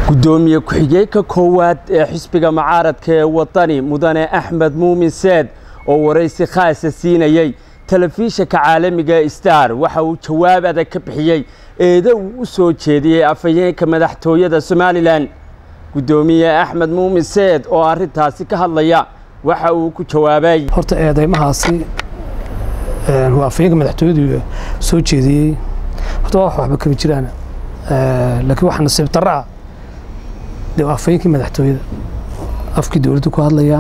gudoomiye ku-xigeenka koowaad ee xisbiga mucaaradka ee wadani mudane axmed muumin seed oo waraysi khaasa siinayey telefishinka caalamiga star waxa uu jawaab adag ka bixiyey eeda uu u soo jeediyey afhayeenka madaxtooyada somalilan gudoomiye axmed muumin seed oo arrintaasi ka hadlaya waxa uu ku jawaabay horta eedeymahaasi waa afhayeenka madaxtooyadu soo jeediyey horta wax waxba kama jiraan laakiin waxa nasiib darro ah dee waa afhayeenkii madaxtooyada afkii dowladdu ku hadlayaa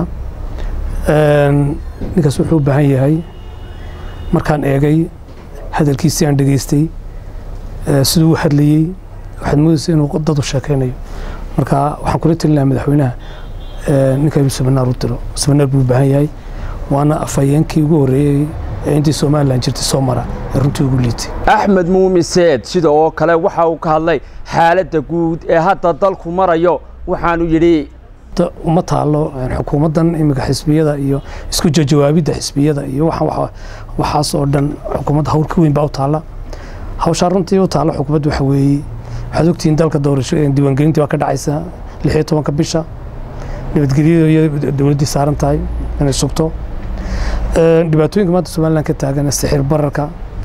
ninkaas wuxuu u baahan yahay markaan eegay hadalkiisii aan dhegaystay siduu u hadlayey waxaad moodaysa inuu dad u sheekaynayo marka waxaan kula talin lahaa madaxweynaha ninka inuu seminaar u diro seminaar buu u baahan yahay waana afhayeenkii ugu horreeyey ee intii somalilan jirtay soo mara ee runtii ugu liitay axmed muumin seed sida oo kale waxa uu ka hadlay xaaladda guud ee hadda dalku marayo waxaanu yidhi uma taalo xukuumaddan iminka xisbiyada iyo isku jawaabidda xisbiyada iyo waxaas oo dhan xukuumadda hawl ka weyn baa u taalla hawshaa runtii u taalla xukuumadda waxa weeye waxaad ogtihiin dalka doorasho diiwaangelintii baa ka dhacaysa lix iyo tobanka bisha nabadgelyada iyo dowladdii saaran tahay inay sugto dhibaatooyinka maanta somalilan ka taagan sixir bararka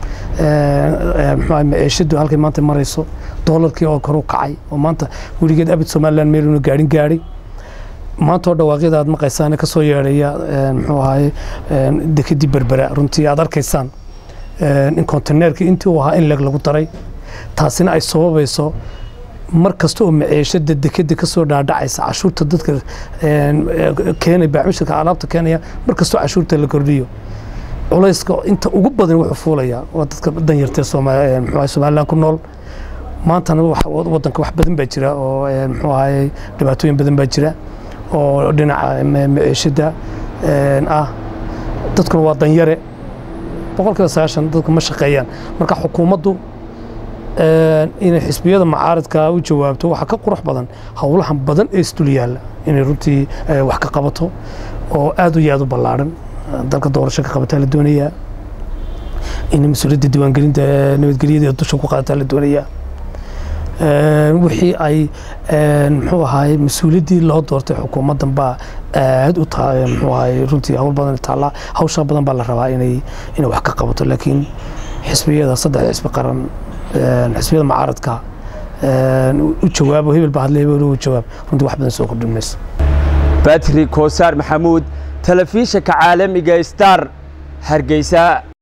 muxuu maciishadu halkay maanta marayso doolarkii oo kor u kacay oo maanta weligeed abid somalilan meeluna gaadhin gaadhay maanta oo dhawaaqyada aad maqaysaan ka soo yeedhaya muxuu ahaye dekedii berbera runtii aad arkaysaan in konteneerkii intii uu ahaa in leeg lagu daray taasina ay sababayso mar kasta oo maciishada dekeda ka soo dhaadhacaysa cashuurta dadka keenay baacmishirka alaabta keenaya mar kastoo cashuurta la kordhiyo culayska inta ugu badan wuxuu fuulayaa waa dadka danyartee muxuu somalilan ku nool maantana wadanka wax badan baa jira oo muxuu ahaye dhibaatooyin badan baa jira oo dhinaca maciishada ah dadkuna waa danyare boqolkiiba sagaashan dadku ma shaqeeyaan marka xukuumaddu inay xisbiyada mucaaradka u jawaabto waxaa ka qurux badan howlahan badan ee isdul yaalla inay runtii wax ka qabato oo aad u yaad u ballaadhan dalka doorasho ka qabataa la doonayaa in mas-uuliyadda diiwaangelinta nabadgelyada dusha ku qaadataa la doonayaa wixii ay muxuu ahaay mas-uuliyaddii loo doortay xukuumaddan baa aad u tahay muxuu ahaay runtii hawl badan taallaa hawshaa badan baa la rabaa inay inay wax ka qabato laakiin xisbiyada saddex xisbi qaran xisbiyada mucaaradka u jawaabo hebel baa hadlay hebel u jawaab runtii wax badan soo kordhin mayso batri koosaar maxamuud telefishinka caalamiga star hargeysa